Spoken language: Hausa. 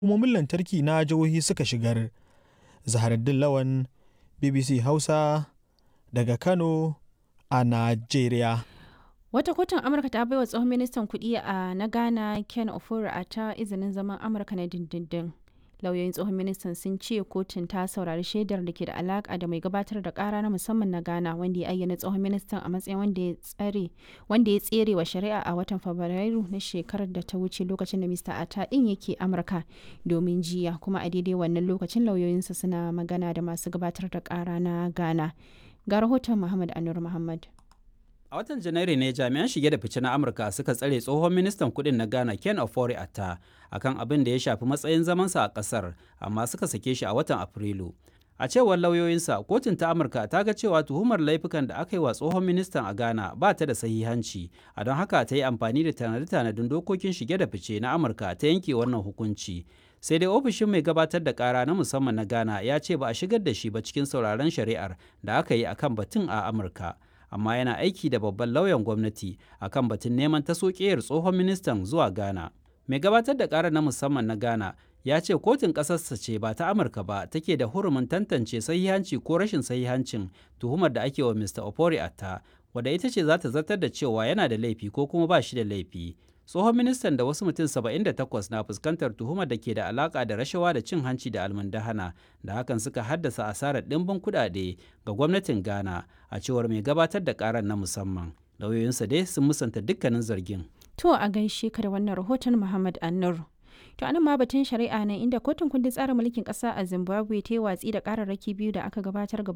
hukumomin lantarki na jihohi suka shigar. Zaharaddin Lawan, BBC Hausa daga Kano a Najeriya. Wata kotun Amurka ta baiwa tsohon ministan kuɗi a na Ghana Ken Ofori ta izinin zaman Amurka na dindindin. Lauyoyin tsohon ministan sun ce kotun ta saurari shaidar da ke da alaka da mai gabatar da kara na musamman na Ghana wanda ya ayyana tsohon ministan a matsayin wanda ya tsare wanda ya tsere wa shari'a a watan Fabrairu na shekarar da ta wuce lokacin da Mr. Ata din yake Amurka domin jiya kuma a daidai wannan lokacin lauyoyinsa suna magana da masu gabatar da kara na Ghana. Ga rahoton Muhammad Anur Muhammad. A watan Janairu ne jami'an shige da fice na Amurka suka tsare tsohon ministan kudin na Ghana Ken Ofori Atta akan abin da ya shafi matsayin zamansa a kasar amma suka sake shi a watan Afrilu. A cewar lauyoyinsa, kotun ta Amurka ta ga cewa tuhumar laifukan da aka yi wa tsohon ministan a Ghana ba ta da sahihanci, a don haka ta yi amfani da tanade-tanadin dokokin shige da fice na Amurka ta yanke wannan hukunci. Sai dai ofishin mai gabatar da kara na musamman na Ghana ya ce ba a shigar da shi ba cikin sauraron shari'ar da aka yi akan batun a Amurka. amma yana aiki da babban lauyan gwamnati akan batun neman taso ƙeyar tsohon ministan zuwa Ghana. Mai gabatar da ƙara na musamman na Ghana ya ce kotun ƙasarsa ce ba ta Amurka ba take da hurumin tantance sahihanci ko rashin sahihancin tuhumar da ake wa Mr. Opori Atta, wadda ita ce za ta zartar da cewa yana da laifi ko kuma ba shi da laifi. Tsohon ministan da wasu mutum 78 na fuskantar tuhumar da ke da alaka da rashawa da cin hanci da almundahana da hakan suka haddasa asarar ɗimbin kuɗaɗe ga gwamnatin Ghana a cewar mai gabatar da ƙarar na musamman. Lauyoyinsa dai sun musanta dukkanin zargin. To a gaishe ka da wannan rahoton Muhammad Annur. To anan ma batun shari'a ne inda kotun kundin tsarin mulkin ƙasa a Zimbabwe ta yi watsi da ƙararraki biyu da aka gabatar